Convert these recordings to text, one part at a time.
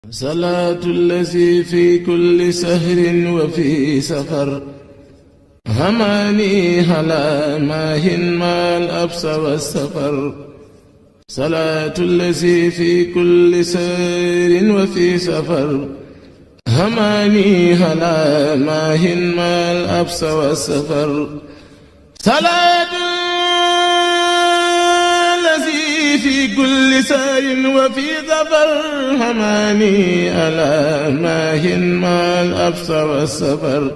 صلاة الذي في كل سهر وفي سفر هماني هلا ماهن ما الأبس والسفر صلاة الذي في كل سهر وفي سفر هماني هلا ماهن ما الأبس والسفر صلاة الذي في كل سار وفي ظفر هماني ألا ماهن ما الأبس والسفر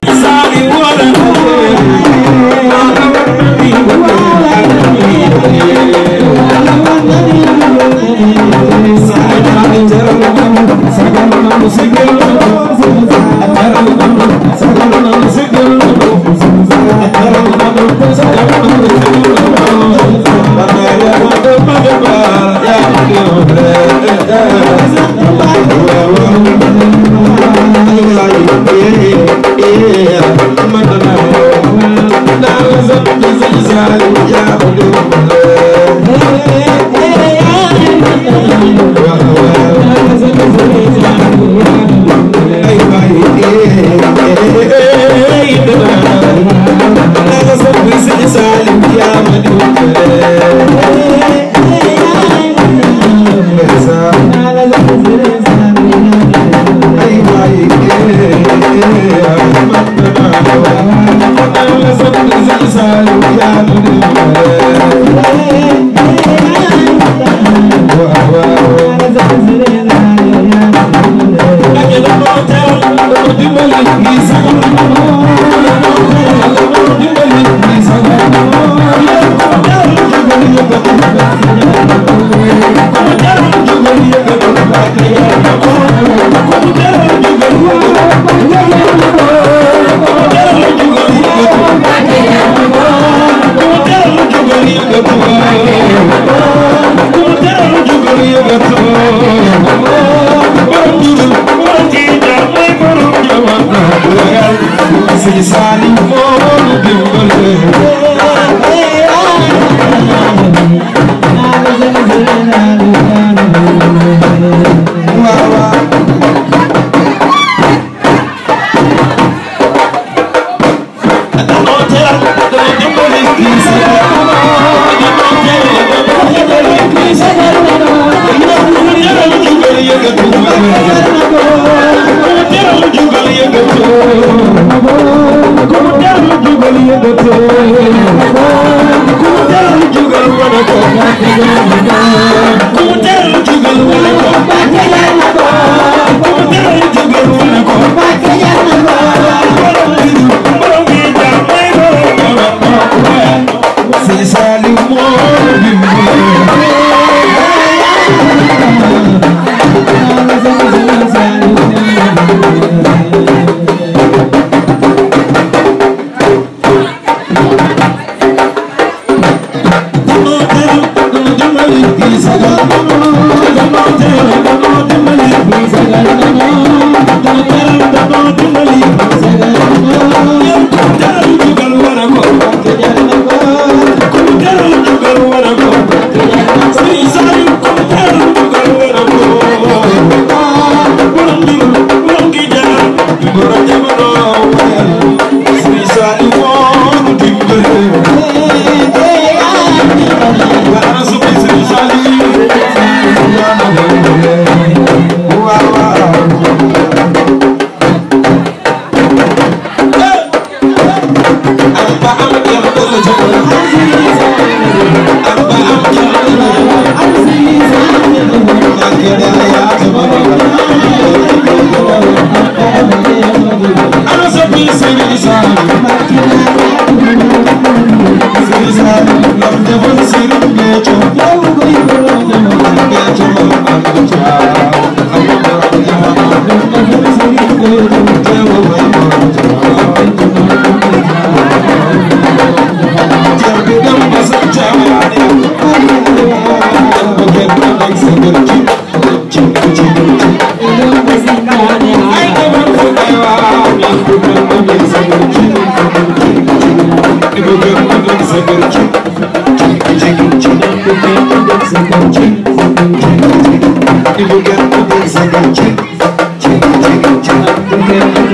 Thank you.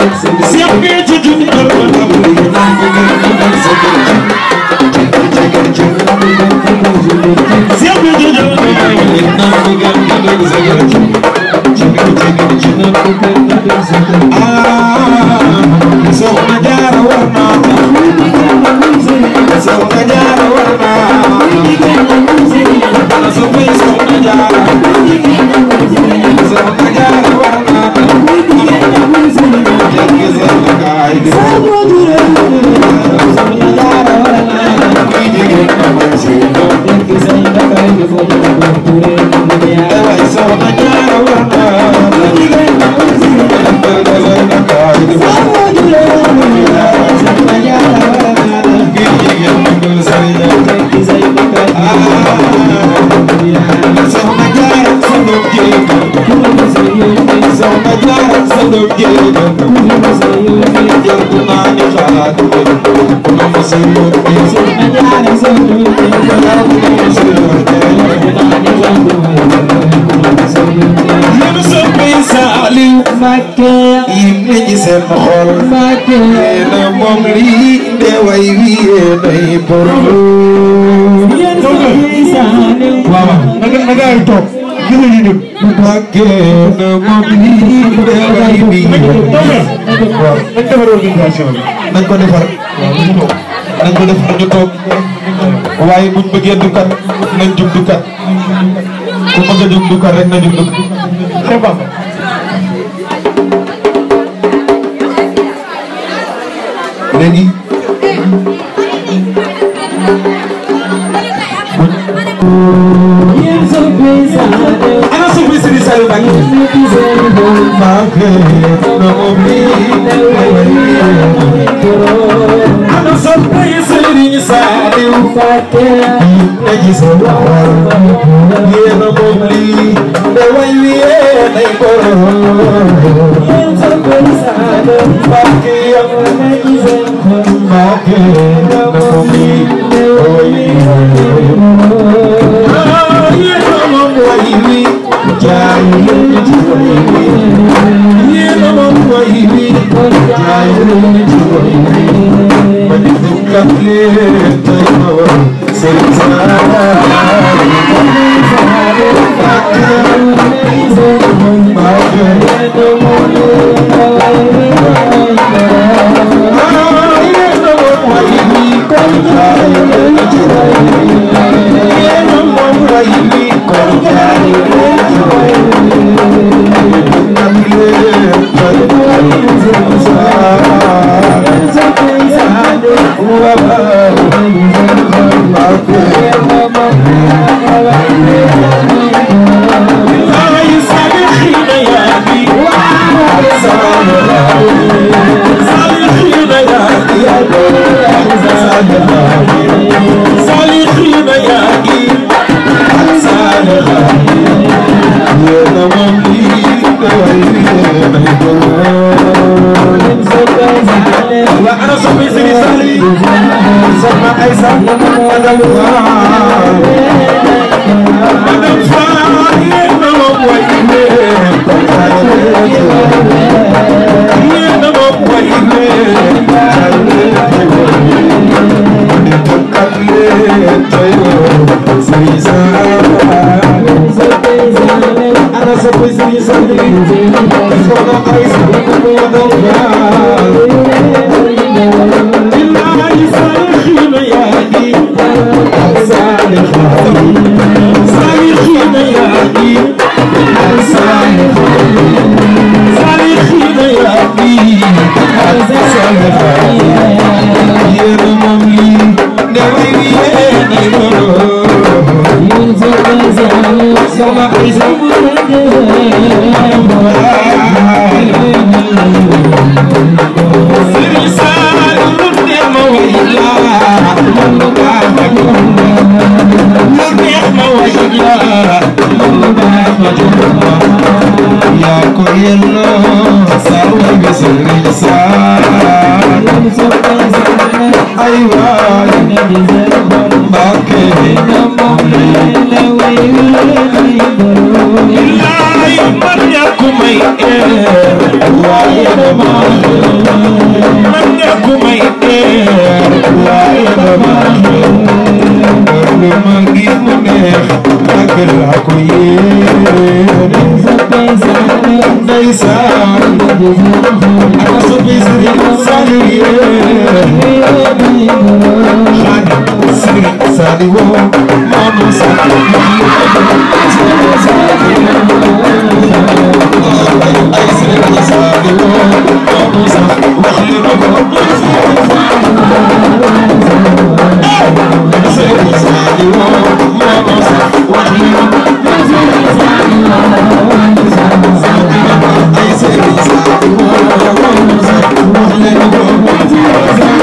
nañ ko defar nañ ko defar ñu toog waaye buñ bëggee dukkat nañ jug dukkat ku bëgg a jug dukkat rek na jug dukkat léegi ana suuf si di Saliou Mbacké ana suuf Serigne Saliou Mbacké na gis nga yéen a moom lii de way wi yéen ay borom Mbacké Mbacké na moom lii de way wi yéen a moom way wi jaay leen ci way wi yéen a moom way wi jaay leen ci way wi ba di dukkat leen tey ma war Serigne Saliou Ay, may eer waaye dama man ñàkk may eer waaye dama lu ma gis mu neex ak laa ko yéene ndeysaan ana soppi Sëriñ Saliou yéene xaadi Sëriñ Saliou maama ay Sëriñ Saliou maama sax wax li ma ko Sëriñ Saliou maama sax wax li ma ko ay Sëriñ Saliou maama sax wax li ma ko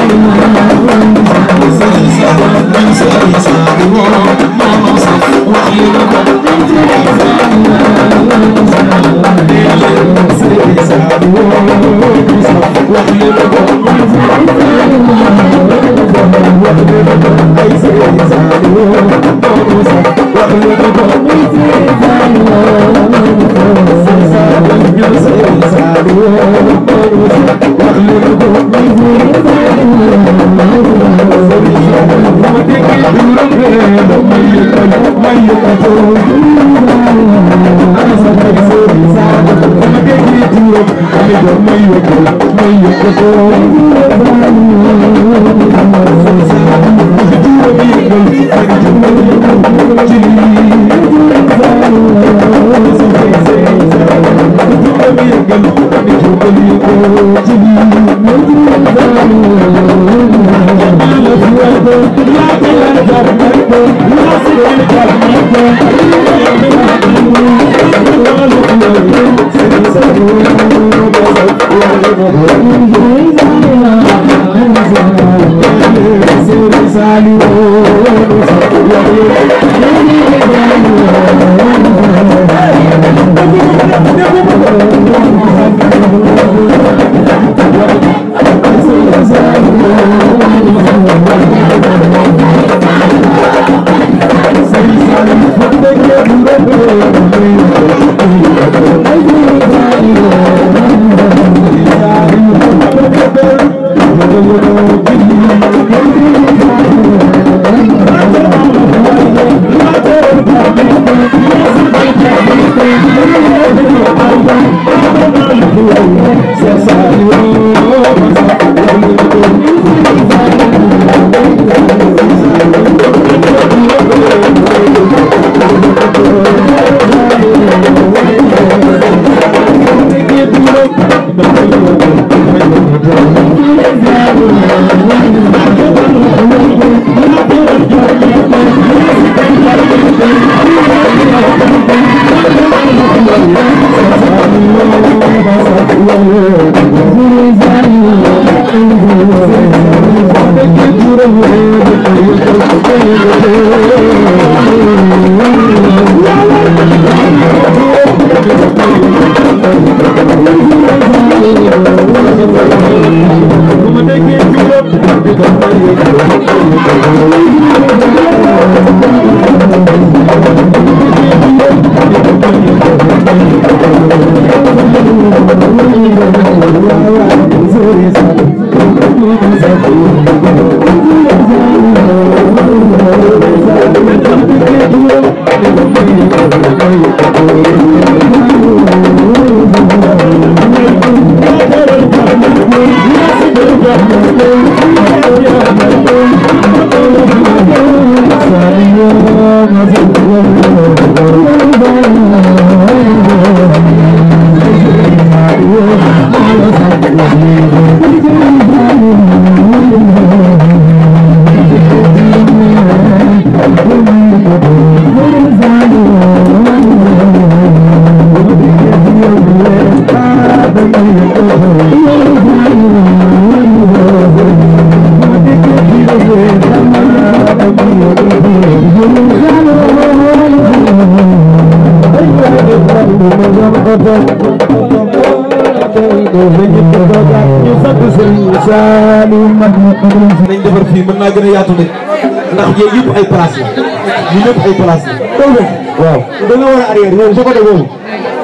nañ defar fii mën naa gën a yaatu de ndax yéen yëpp ay place la ñu ñëpp ay place la. waaw da nga war a arrière yow sa côté boobu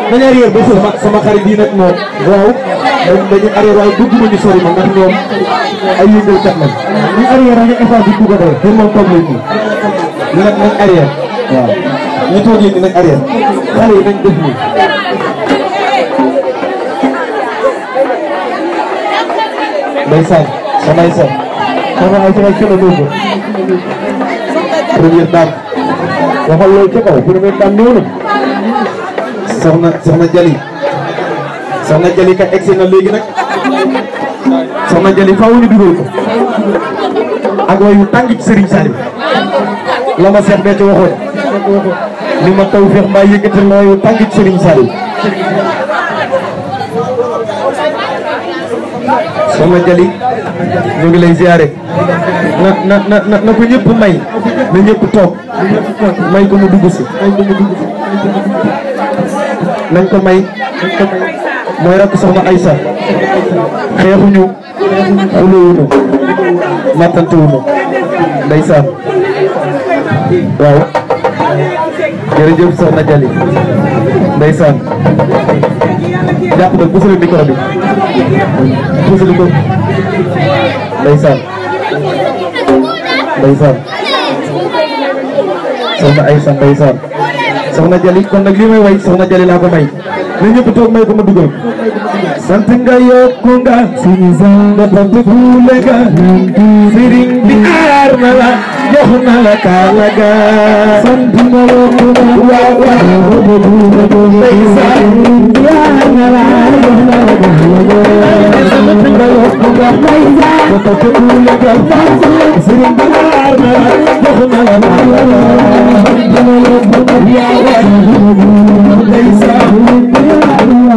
nañu arrière ba sama sama xarit yi nag moom waaw dañ dañu arrière waaye bëgguma ñu sori ma ndax ñoom ay yëngalkat lañ ñu arrière rek effort bi bu ko defee te moom toog lañ nii ñu nag nañ arrière waaw ñu toogee ni nañ arrière xale yi nañ def nii ndeysaan sama ay sa sama ay sa kenn doo ko première dame waxal loolu ca kaw première dame ñëw na soxna soxna Jali soxna Jali kat egsi na léegi nag soxna Jali faaw ñu dugal ko ak wayu tàng ci Serigne Saliou la ma seex bee ci waxoon li ma taw feex maa yëkkatal na wayu tàng ci Serigne Saliou soxna Jali ñu ngi lay ziare na na na na na ko ñëpp may na ñëpp toog may ko mu dugg si nañ ko may mooy rakk soxna Aysa xeexuñu xulóowuñu mattantewuñu ndeysaan waaw jërëjëf soxna Jali ndeysaan jàpp na pusali micro bi pusali ko ndeysaan ndeysaan soxna Aysa ndeysaan soxna Jali kon nag li may way soxna Jali laa ko may na ñëpp toog may ko ma dugal sant nga yokku nga suñu nga sant fuule nga sëriñ bi aar na la jox na la kaala ga sant nga yokku nga waaw waaw ndeysaan aar na la jox na la kaala ga sant nga yokku nga nga sant fuule nga sëriñ bi aar na la jox na la kaala ga sant nga yokku nga waaw waaw ndeysaan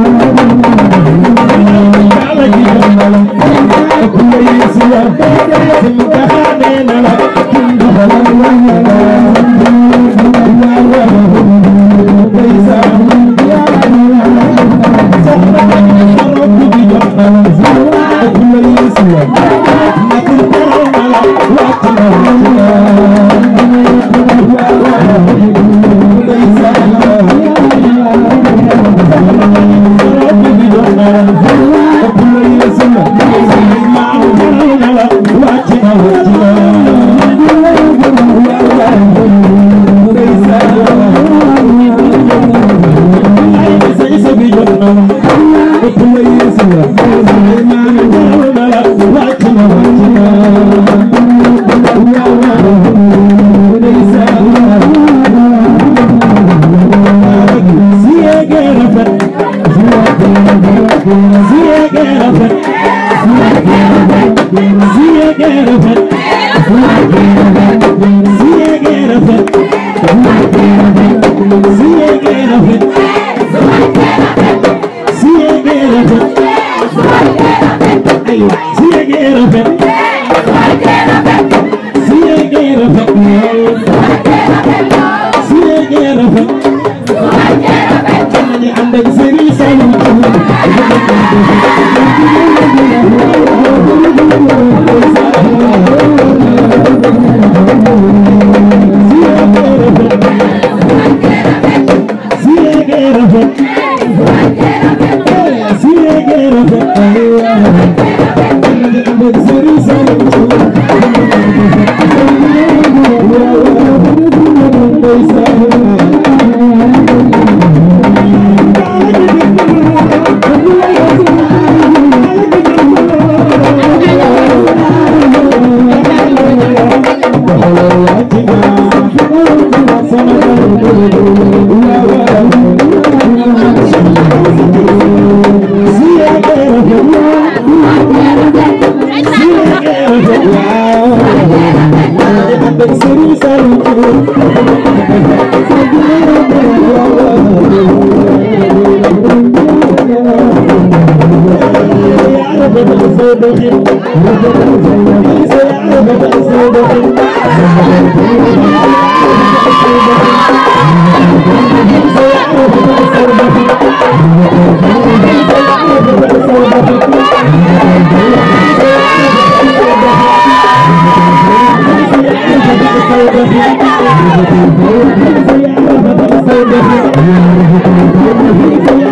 Thank you.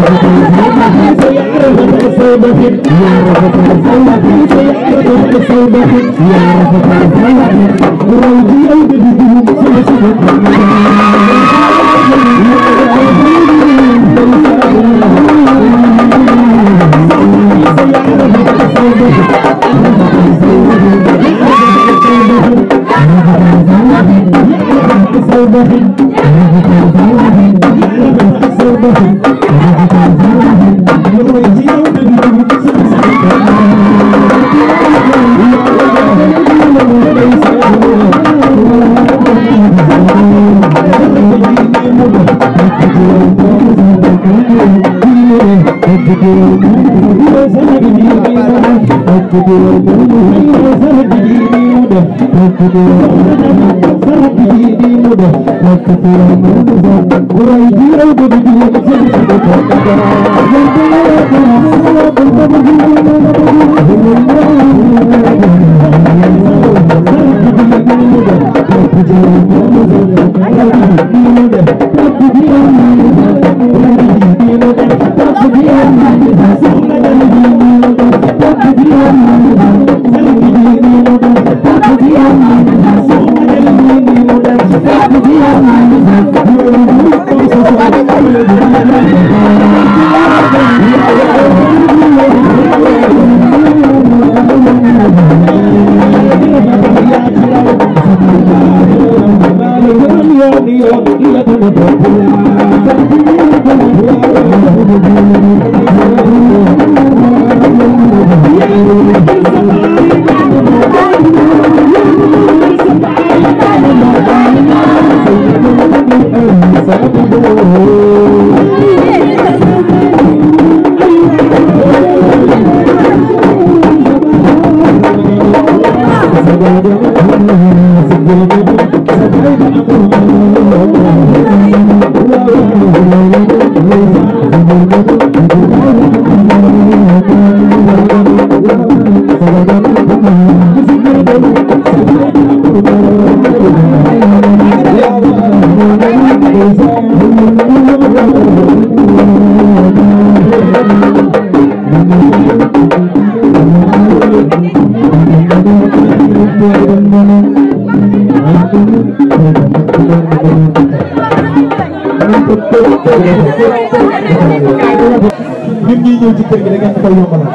ñun ñii ñëw ci kër gi da ngeen koy yombalal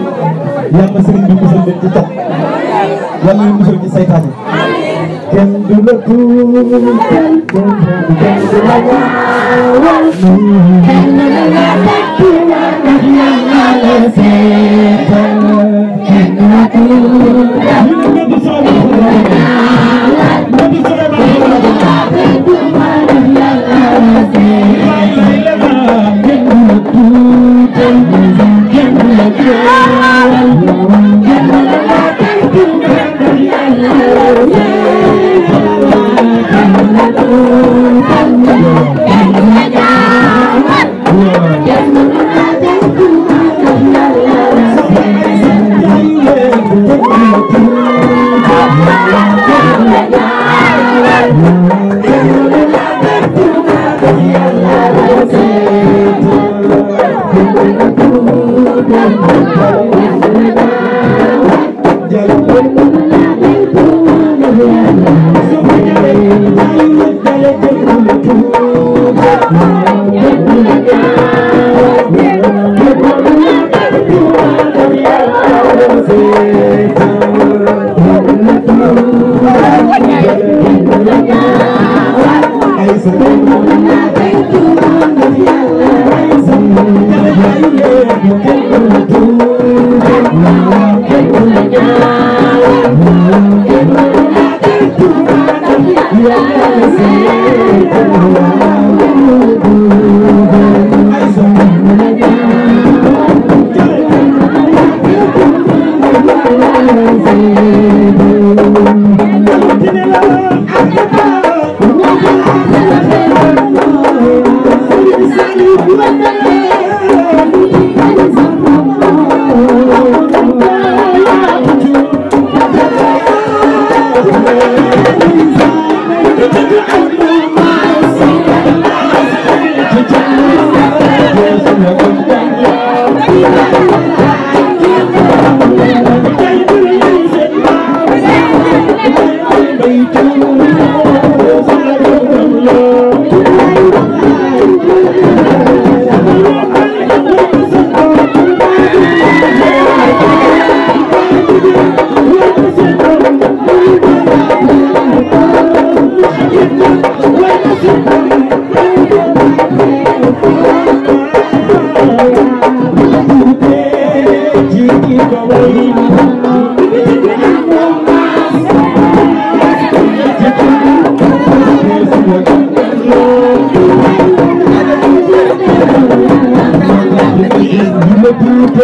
yàlla na sëriñ bi musal leen ci cat yàlla na musal ci saytaan yi kenn du la tuutal kenn du la ñaawal kenn du la tekkiwal ndax yàlla la seetal kenn du la tuutal ñu ne nga di soobee nga di Thank you.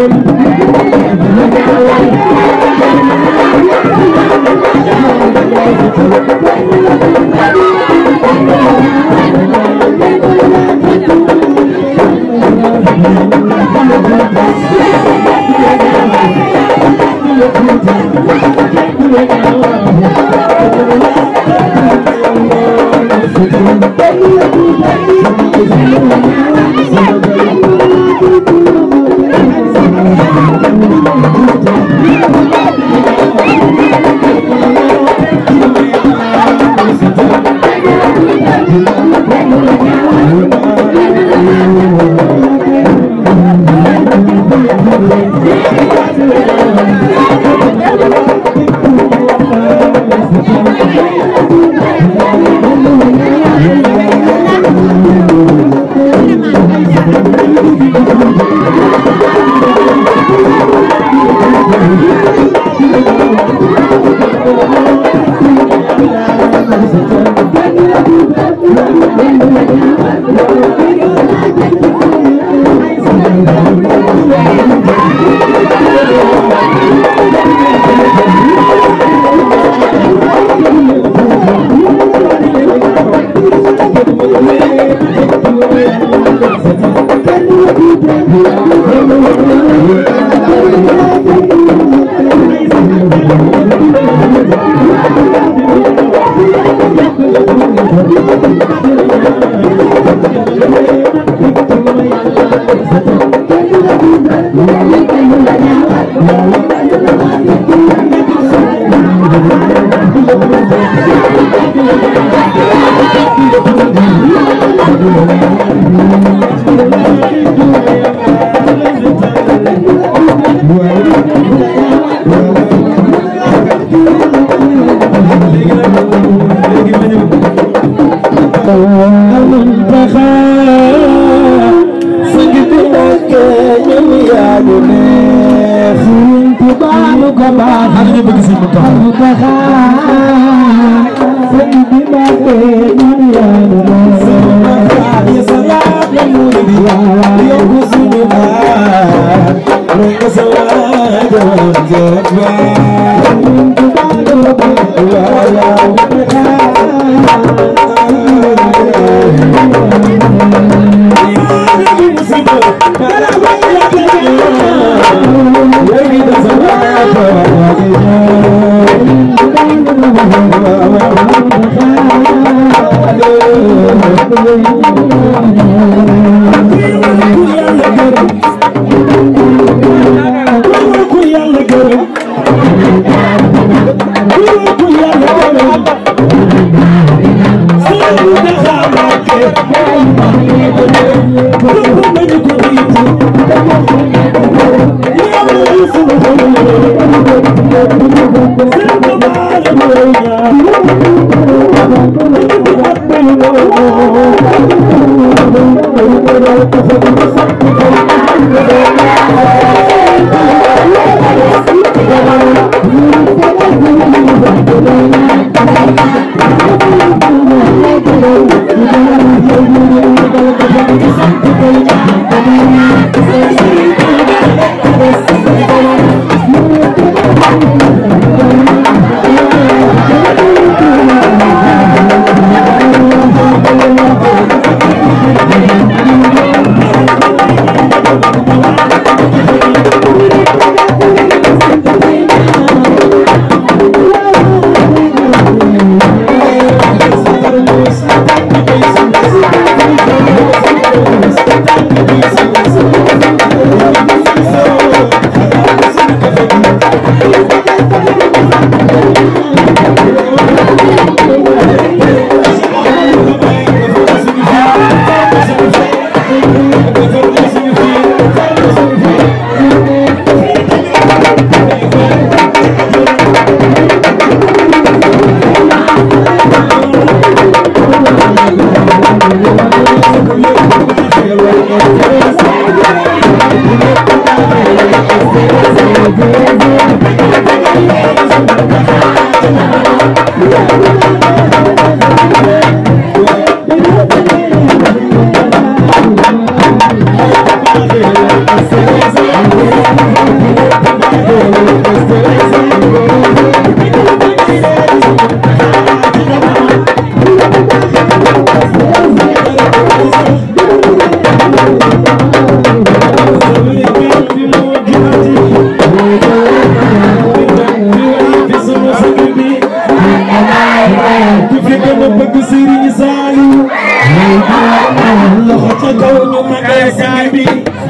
Thank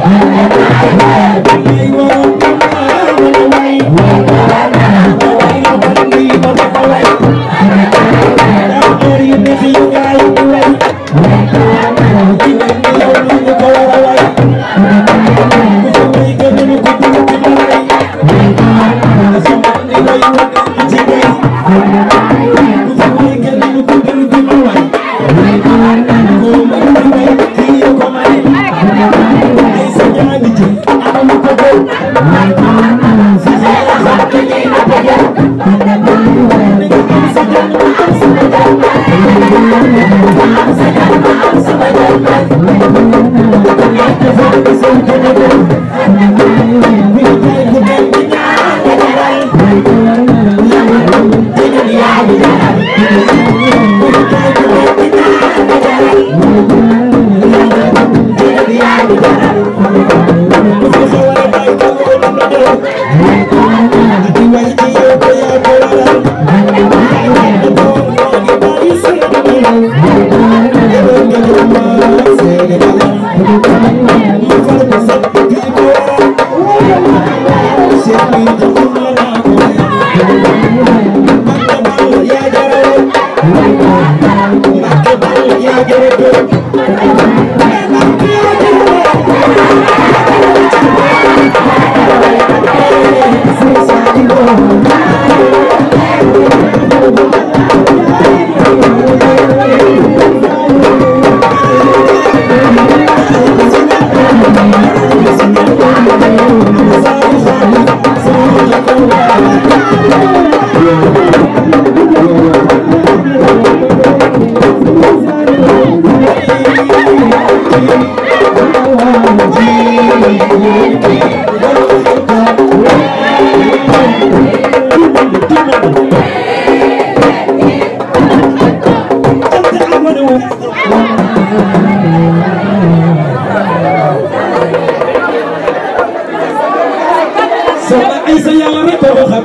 soxna Aysa yàlla rek ko xam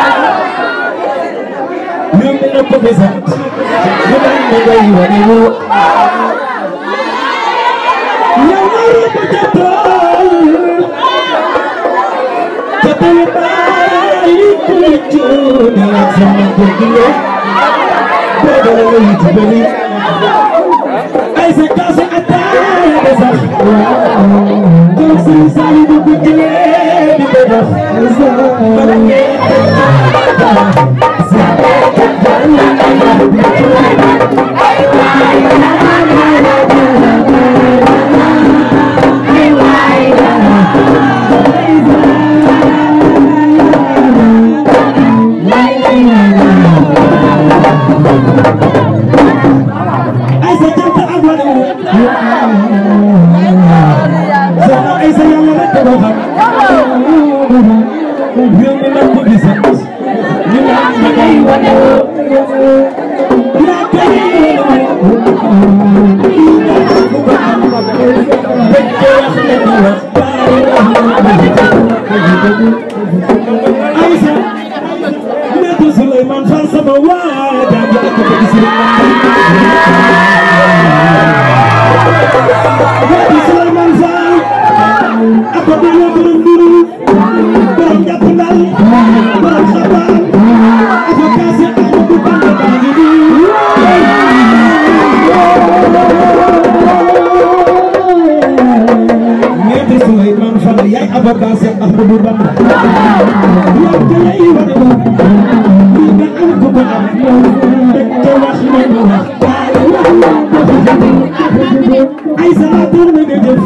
ñoom ñu ne ko fi sant ñu naan ma ngay wane wu yàlla rek ko jàppal te tey bàyyi ko cuune sama bëgg la boobu la lay jubali Aysa kaasa ataaya ba sax toog si saali bu ko jëlee di ko dox bala ngeen Aysa janta ak wane wu soxna Aysa yàlla rek ko xam réew mi nag ko gis ñu naan ma ngay wane wu yaa kay wane wu dañ ko wax ne di wax Aysa Maître Souleymane Fall sama waa jàng ak ko gis Maître Souleymane Fall ak ko dama borom nduru borom jàpp ndal borom xabaan ak ko kaase Amadou Bamba baa ngi nii Maître Souleymane Fall yaay avocat Cheikh Ahmadou Bamba yow te lay wane wu lii nga am ko ko am dañ ko wax ne ñu wax ay salaatul na nga jëf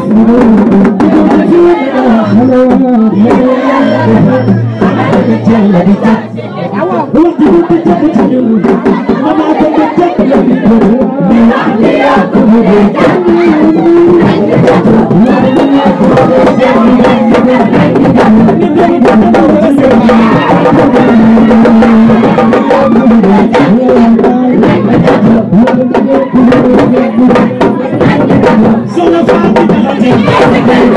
soxna Fatou Diakhaté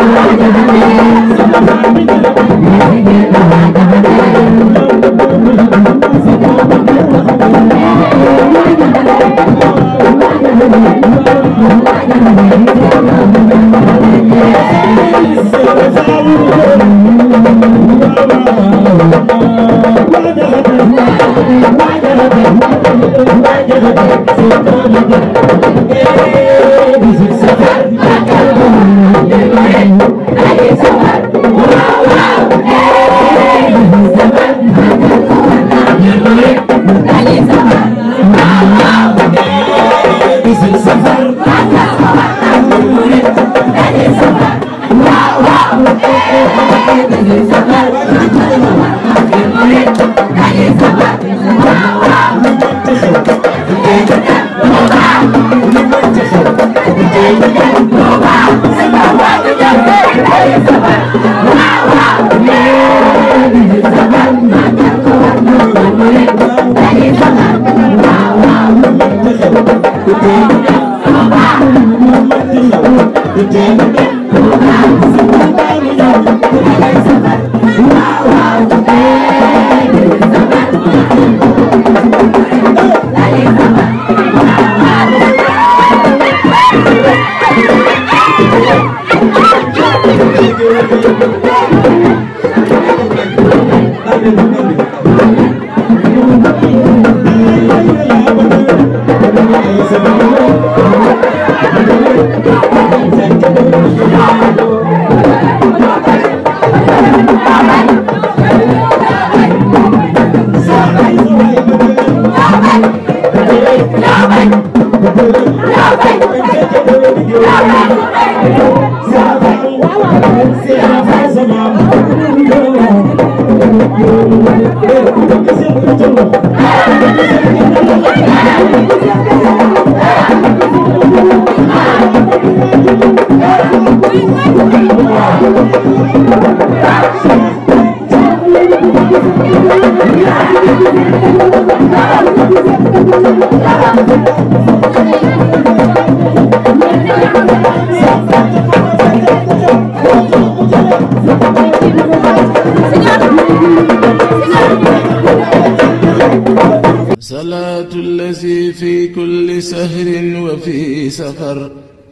صلاة الذي في كل سهر وفي سفر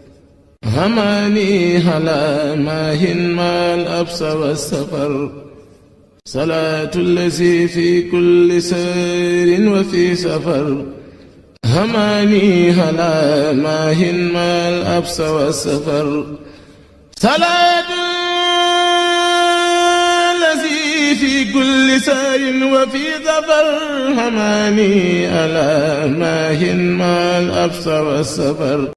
هماني هلا ماهن ما الأبس والسفر صلاة الذي في كل سهر وفي سفر هماني هلا ماهن ما الأبس والسفر صلاة الذي في كل سار وفي ظفر هماني ألا ماهن ما الأبصر والسفر